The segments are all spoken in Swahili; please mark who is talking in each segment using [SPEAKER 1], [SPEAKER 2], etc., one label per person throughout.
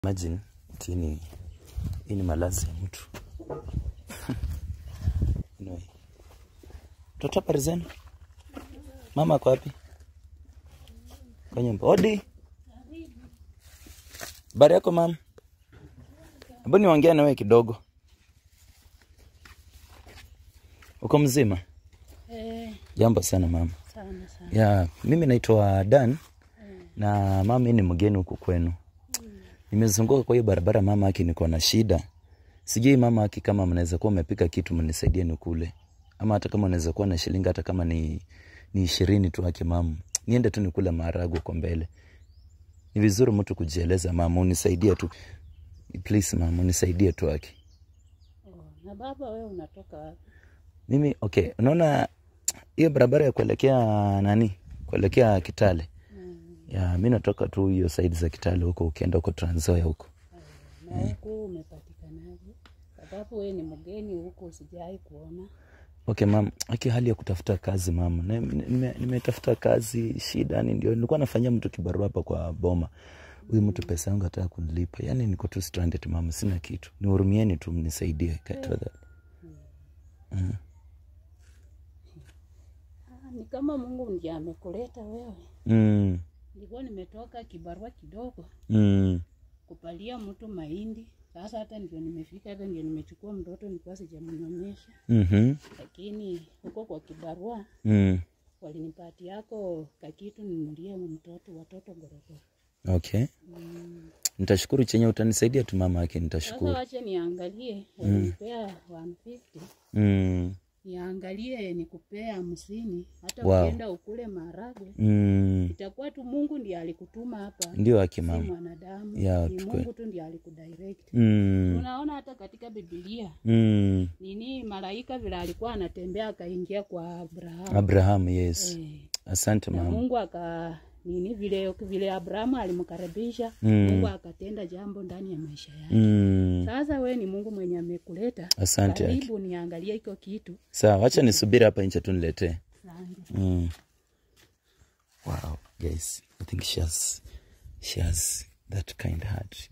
[SPEAKER 1] Imagine ati ni hii ni malazi ya mtu anyway. Toto habari zenu? Mama ako wapi? Kwa nyumba. Odi. Habari yako mama? Hebu niongea na wewe kidogo. Uko mzima?
[SPEAKER 2] Eh,
[SPEAKER 1] Jambo sana mama.
[SPEAKER 2] sana sana.
[SPEAKER 1] Ya, mimi naitwa Dan na mama hii ni mgeni huku kwenu. Nimezunguka kwa hiyo barabara mama aki niko na shida. Sijui mama aki kama mnaweza kuwa mmepika kitu mnisaidie nikule. Ama hata kama unaweza kuwa na shilingi hata kama ni ni ishirini tu aki mama. Niende tu nikule maharagwe kwa mbele. Ni vizuri mtu kujieleza mama, unisaidie tu. Please mama, unisaidie tu aki.
[SPEAKER 2] Oh, na baba wewe unatoka wapi?
[SPEAKER 1] Mimi okay, unaona hiyo barabara ya kuelekea nani? Kuelekea Kitale. Ya, mi natoka tu hiyo side za Kitale huko, ukienda huko Trans Nzoia huko.
[SPEAKER 2] Na huku umepatikanaje? Sababu wewe ni mgeni huku sijai kuona.
[SPEAKER 1] Okay mam, aki hali ya kutafuta kazi mama, Na- nime- nimetafuta kazi shida, ni ndio nilikuwa nafanyia mtu kibarua hapa kwa boma. Huyu mtu pesa yangu hataka kunilipa, yani niko tu stranded mama, sina kitu. Nihurumieni tu, mnisaidie tafadhali.
[SPEAKER 2] Ah, ni kama Mungu ndiye amekuleta wewe.
[SPEAKER 1] Mm,
[SPEAKER 2] Nilikuwa nimetoka kibarua kidogo
[SPEAKER 1] mm,
[SPEAKER 2] kupalia mtu mahindi. Sasa hata ndio nimefika, hata ndio nimechukua mtoto nilikuwa sijamnyonyesha,
[SPEAKER 1] mhm,
[SPEAKER 2] lakini huko kwa kibarua
[SPEAKER 1] mm.
[SPEAKER 2] walinipatia yako kakitu ninulie mtoto watoto gorogoro.
[SPEAKER 1] Okay, nitashukuru chenye utanisaidia tu mama, aki
[SPEAKER 2] Sasa
[SPEAKER 1] nitashukuru.
[SPEAKER 2] wache niangalie, walinipea 150
[SPEAKER 1] Mm,
[SPEAKER 2] niangalie nikupea hamsini, hata
[SPEAKER 1] Wow.
[SPEAKER 2] ukienda ukule maharagwe
[SPEAKER 1] mm.
[SPEAKER 2] itakuwa tu Mungu ndiye alikutuma hapa,
[SPEAKER 1] Ndio aki
[SPEAKER 2] si
[SPEAKER 1] mama.
[SPEAKER 2] mwanadamu.
[SPEAKER 1] Ya,
[SPEAKER 2] ni
[SPEAKER 1] tukwe-
[SPEAKER 2] Mungu tu ndiye alikudirect.
[SPEAKER 1] Mm,
[SPEAKER 2] Unaona hata katika Biblia
[SPEAKER 1] mm.
[SPEAKER 2] nini malaika vile alikuwa anatembea akaingia kwa Abrahamu
[SPEAKER 1] Abraham, yes.
[SPEAKER 2] eh,
[SPEAKER 1] Asante
[SPEAKER 2] na
[SPEAKER 1] mama.
[SPEAKER 2] Mungu aka nini vile vile Abrahamu alimkaribisha
[SPEAKER 1] Mm.
[SPEAKER 2] Mungu akatenda jambo ndani ya maisha yake.
[SPEAKER 1] Mm.
[SPEAKER 2] Sasa we ni Mungu mwenye amekuleta,
[SPEAKER 1] Asante aki.
[SPEAKER 2] karibu niangalie iko kitu.
[SPEAKER 1] Sawa, wacha nisubiri hapa nje tu niletee.
[SPEAKER 2] Asante.
[SPEAKER 1] Mm. Wow, guys, I think she has, she has that kind heart.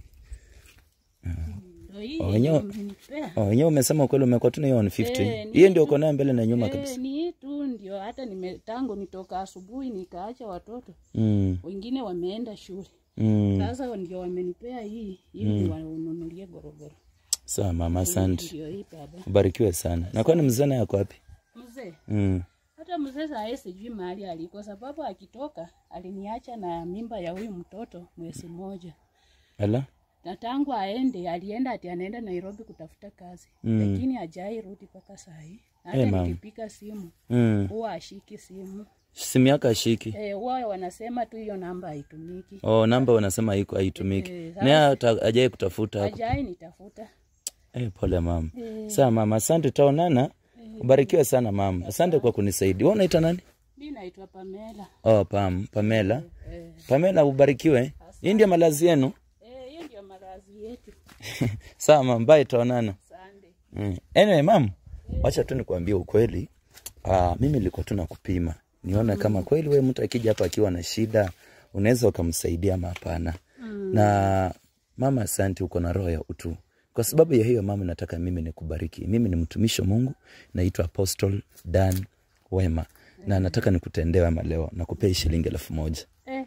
[SPEAKER 2] Ndio hii
[SPEAKER 1] Oh, wenyewe-
[SPEAKER 2] umenipea.
[SPEAKER 1] Oh, wenyewe umesema ukweli umekuwa tu na hiyo 150.
[SPEAKER 2] Eh, ni
[SPEAKER 1] Hiyo ndio uko nayo mbele na nyuma
[SPEAKER 2] Eh,
[SPEAKER 1] kabisa.
[SPEAKER 2] ni hii tu ndio hata nime tangu nitoka asubuhi nikaacha watoto
[SPEAKER 1] Mm.
[SPEAKER 2] wengine wameenda shule.
[SPEAKER 1] Mm.
[SPEAKER 2] Sasa ndio wamenipea hii ili wanunulie gorogoro.
[SPEAKER 1] Sawa mama, asante.
[SPEAKER 2] Ndio hii baba.
[SPEAKER 1] Ubarikiwe sana. Na kwani mzee naye ako wapi?
[SPEAKER 2] Mzee,
[SPEAKER 1] Mm.
[SPEAKER 2] hata mzee saa hii sijui mahali aliko, sababu akitoka aliniacha na mimba ya huyu mtoto mwezi mmoja,
[SPEAKER 1] Ala?
[SPEAKER 2] na tangu aende alienda ati anaenda Nairobi kutafuta kazi
[SPEAKER 1] Mm.
[SPEAKER 2] lakini hajai rudi mpaka saa hii. Hata
[SPEAKER 1] Eh, mama.
[SPEAKER 2] nikipiga simu
[SPEAKER 1] Mm.
[SPEAKER 2] huwa ashiki simu
[SPEAKER 1] Simu yako ashiki.
[SPEAKER 2] eh, huwa wanasema tu hiyo namba haitumiki.
[SPEAKER 1] Oh, namba unasema haiko haitumiki.
[SPEAKER 2] Eh,
[SPEAKER 1] Naye hata hajai kutafuta.
[SPEAKER 2] Hajai nitafuta.
[SPEAKER 1] Eh, pole mama.
[SPEAKER 2] Eh.
[SPEAKER 1] Sawa mama, asante tutaonana. Ubarikiwe sana mama. Asante kwa kunisaidia. Wewe unaita nani?
[SPEAKER 2] Mi naitwa Pamela.
[SPEAKER 1] Oh, Pam, Pamela.
[SPEAKER 2] Eh,
[SPEAKER 1] Pamela ubarikiwe. Hii ndio malazi yenu.
[SPEAKER 2] eh, hiyo ndio malazi yetu.
[SPEAKER 1] Sawa mama, bye tutaonana.
[SPEAKER 2] Sande.
[SPEAKER 1] Mm. Anyway, mam, wacha tu nikwambie ukweli. Ah, mimi nilikuwa tu nakupima. Nione kama kweli wewe mtu akija hapa akiwa na shida, unaweza ukamsaidia ama hapana. Na mama, asante uko na roho ya utu. Kwa sababu ya hiyo mama, nataka mimi nikubariki. Mimi ni mtumishi wa Mungu, naitwa Apostle Dan Wema. Na nataka nikutendee wema leo, nakupea hii shilingi elfu moja.
[SPEAKER 2] Eh.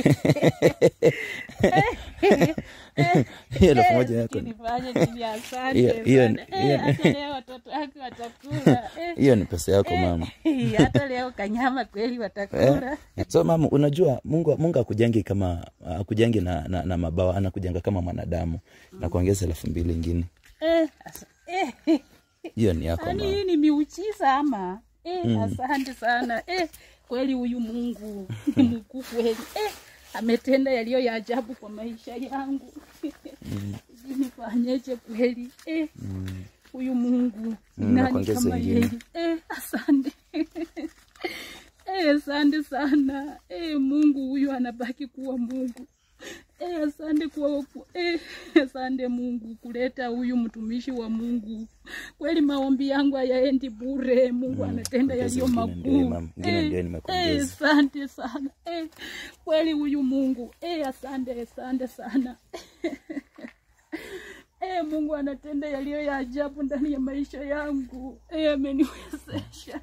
[SPEAKER 1] Hiyo elfu moja yako. ni-
[SPEAKER 2] Nifanye nini? Asante
[SPEAKER 1] Hiyo- hiyo-
[SPEAKER 2] sana. Eh,
[SPEAKER 1] hiyo-
[SPEAKER 2] hata leo watoto wake watakula. Eh,
[SPEAKER 1] Hiyo ni pesa yako mama.
[SPEAKER 2] eh, hata leo kanyama kweli watakula.
[SPEAKER 1] So mama, unajua Mungu Mungu akujangi kama akujangi na, na, na mabawa, anakujenga kama mwanadamu na kuongeza elfu mbili ingine.
[SPEAKER 2] Eh, asa- eh,
[SPEAKER 1] Hiyo ni yako
[SPEAKER 2] yaani
[SPEAKER 1] mama.
[SPEAKER 2] hii ni miujiza ama? Eh, asante sana. Eh, kweli huyu Mungu ni mkuu kweli. Eh, ametenda yaliyo ya ajabu kwa maisha yangu. Sijui nifanyeje kweli. Eh, huyu Mungu ni
[SPEAKER 1] Mm,
[SPEAKER 2] nani
[SPEAKER 1] nakuongeza
[SPEAKER 2] kama
[SPEAKER 1] ingine.
[SPEAKER 2] yeye? Eh, asante. Eh, asante sana. Eh, Mungu huyu anabaki kuwa Mungu. Eh, asante kwa ku- eh, asante Mungu kuleta huyu mtumishi wa Mungu. Kweli maombi yangu hayaendi bure. Mungu anatenda
[SPEAKER 1] ongeza
[SPEAKER 2] yaliyo
[SPEAKER 1] ingine ndio,
[SPEAKER 2] makuu.
[SPEAKER 1] mama. Ingine ndio nimekuongeza.
[SPEAKER 2] eh, asante sana. Eh, kweli huyu Mungu. Eh, asante, asante sana. Eh, Mungu anatenda yaliyo ya ajabu ndani ya maisha yangu. Eh, ameniwezesha.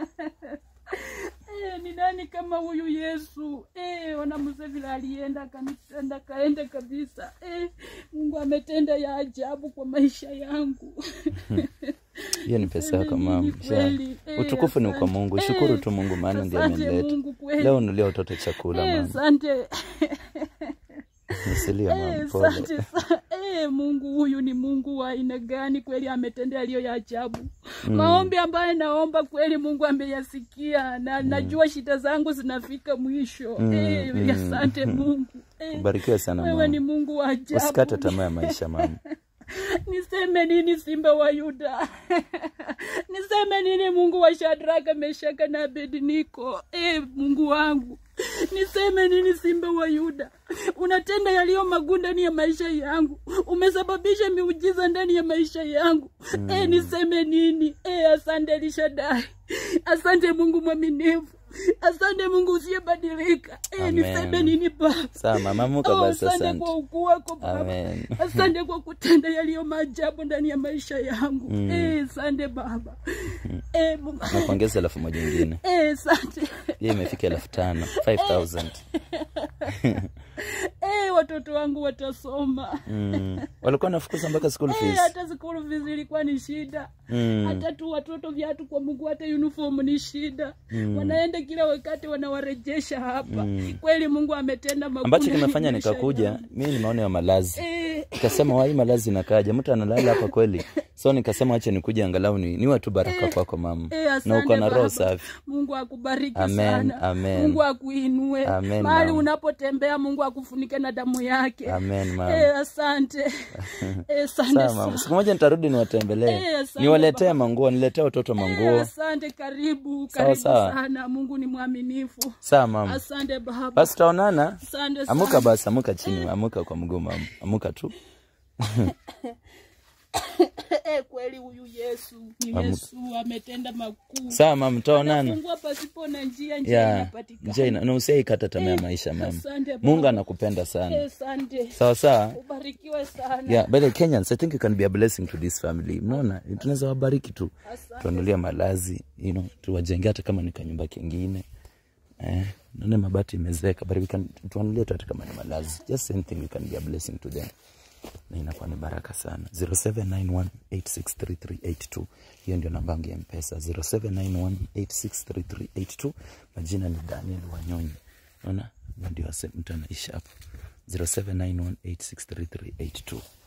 [SPEAKER 2] Eh, ni nani kama huyu Yesu? Eh, ona mzee vile alienda kanitenda kaenda kabisa. Eh, Mungu ametenda ya ajabu kwa maisha yangu.
[SPEAKER 1] hiyo ni pesa yako
[SPEAKER 2] Niseme
[SPEAKER 1] mama
[SPEAKER 2] nini kweli?
[SPEAKER 1] Sha.
[SPEAKER 2] Eh,
[SPEAKER 1] utukufu ni kwa
[SPEAKER 2] asante.
[SPEAKER 1] mungu
[SPEAKER 2] Eh,
[SPEAKER 1] shukuru tu mungu maana ndiye
[SPEAKER 2] asante
[SPEAKER 1] ameleta
[SPEAKER 2] Mungu kweli.
[SPEAKER 1] leo nulia watoto chakula
[SPEAKER 2] Eh,
[SPEAKER 1] mama
[SPEAKER 2] asante.
[SPEAKER 1] nisilia
[SPEAKER 2] Eh,
[SPEAKER 1] mama pole
[SPEAKER 2] asante sana. Eh, Mungu huyu ni Mungu wa aina gani? Kweli ametenda yaliyo ya ajabu. Maombi ambayo naomba kweli Mungu ameyasikia na najua shida zangu zinafika mwisho. Eh,
[SPEAKER 1] mm,
[SPEAKER 2] asante Mungu. Eh,
[SPEAKER 1] ubarikiwe sana
[SPEAKER 2] wewe
[SPEAKER 1] mama
[SPEAKER 2] ni Mungu wa ajabu.
[SPEAKER 1] usikate tamaa ya maisha mama
[SPEAKER 2] Niseme nini simba wa Yuda? Niseme nini Mungu wa Shadraka, Meshaka na Abednego? E, Mungu wangu, niseme nini simba wa Yuda? Unatenda yaliyo maguu ndani ya maisha yangu, umesababisha miujiza ndani ya maisha yangu. E, niseme nini? E, asante Elishadai, asante Mungu mwaminifu, asante Mungu usiyebadilika. E,
[SPEAKER 1] Amen.
[SPEAKER 2] niseme nini Baba?
[SPEAKER 1] sawa mama muka
[SPEAKER 2] Oh,
[SPEAKER 1] basi
[SPEAKER 2] asante
[SPEAKER 1] asante
[SPEAKER 2] kwa ukuu wako Baba.
[SPEAKER 1] Amen.
[SPEAKER 2] Asante kwa kutenda yaliyo maajabu ndani ya maisha yangu. Eh, asante Baba. Eh, Mungu.
[SPEAKER 1] nakuongeza elfu moja ingine
[SPEAKER 2] Eh, asante.
[SPEAKER 1] hiyo imefika elfu tano 5000
[SPEAKER 2] Eh, watoto wangu watasoma.
[SPEAKER 1] mm. walikuwa nafukuza mpaka school
[SPEAKER 2] Eh,
[SPEAKER 1] fees
[SPEAKER 2] hata school fees ilikuwa ni shida.
[SPEAKER 1] Mm.
[SPEAKER 2] Hata tu watoto viatu kwa Mungu, hata uniform ni shida. Wanaenda kila wakati wanawarejesha hapa. Kweli Mungu ametenda makuu.
[SPEAKER 1] ambacho
[SPEAKER 2] ndani ya
[SPEAKER 1] kimefanya
[SPEAKER 2] maisha
[SPEAKER 1] nikakuja
[SPEAKER 2] yangu.
[SPEAKER 1] mi nimeona ya malazi
[SPEAKER 2] Eh,
[SPEAKER 1] nikasema wai malazi inakaja mtu analala hapa kweli so nikasema wacha nikuja angalau ni, niwe tu baraka kwako mama
[SPEAKER 2] Eh,
[SPEAKER 1] na
[SPEAKER 2] asante
[SPEAKER 1] uko na roho
[SPEAKER 2] Baba.
[SPEAKER 1] safi
[SPEAKER 2] Mungu akubariki
[SPEAKER 1] Amen,
[SPEAKER 2] sana.
[SPEAKER 1] amen.
[SPEAKER 2] Mungu akuinue
[SPEAKER 1] Amen,
[SPEAKER 2] mahali
[SPEAKER 1] mama.
[SPEAKER 2] unapotembea, Mungu akufunike na damu yake.
[SPEAKER 1] amen mama
[SPEAKER 2] Eh, asante eh, asante
[SPEAKER 1] sawa mama
[SPEAKER 2] sana.
[SPEAKER 1] siku moja nitarudi niwatembelee
[SPEAKER 2] Eh, asante
[SPEAKER 1] niwaletee
[SPEAKER 2] baba.
[SPEAKER 1] manguo niletee watoto
[SPEAKER 2] Eh,
[SPEAKER 1] manguo
[SPEAKER 2] asante, karibu
[SPEAKER 1] Sawa,
[SPEAKER 2] karibu
[SPEAKER 1] sawa.
[SPEAKER 2] sana. Mungu ni mwaminifu.
[SPEAKER 1] sawa mama
[SPEAKER 2] Asante Baba,
[SPEAKER 1] basi tutaonana
[SPEAKER 2] asante
[SPEAKER 1] amuka
[SPEAKER 2] sana.
[SPEAKER 1] basi amuka chini amuka kwa mguu mama amuka tu
[SPEAKER 2] Eh, kweli huyu Yesu ni
[SPEAKER 1] Amuka.
[SPEAKER 2] Yesu ametenda makuu.
[SPEAKER 1] sawa mama tutaonana
[SPEAKER 2] Fungua pasipo na njia, njia
[SPEAKER 1] ya
[SPEAKER 2] inapatikana.
[SPEAKER 1] njia ina- na usiaikata tamaa ya maisha mama
[SPEAKER 2] Asante Baba.
[SPEAKER 1] mungu anakupenda sana
[SPEAKER 2] Eh, asante.
[SPEAKER 1] sawa sawa
[SPEAKER 2] Ubarikiwe sana.
[SPEAKER 1] yeah by the kenyans i think you can be a blessing to this family mnaona tunaweza wabariki tu
[SPEAKER 2] Asante.
[SPEAKER 1] tuanulia malazi you know, tuwajenge hata kama ni kanyumba kingine eh, naone mabati imezeka but we can tuanulie tu hata kama ni malazi just anything we can be a blessing to them na inakuwa ni baraka sana 0791863382 hiyo ndio namba yangu ya mpesa 0791863382 majina ni daniel wanyonyi naona ndio ase- mtu anaishi hapo 0791863382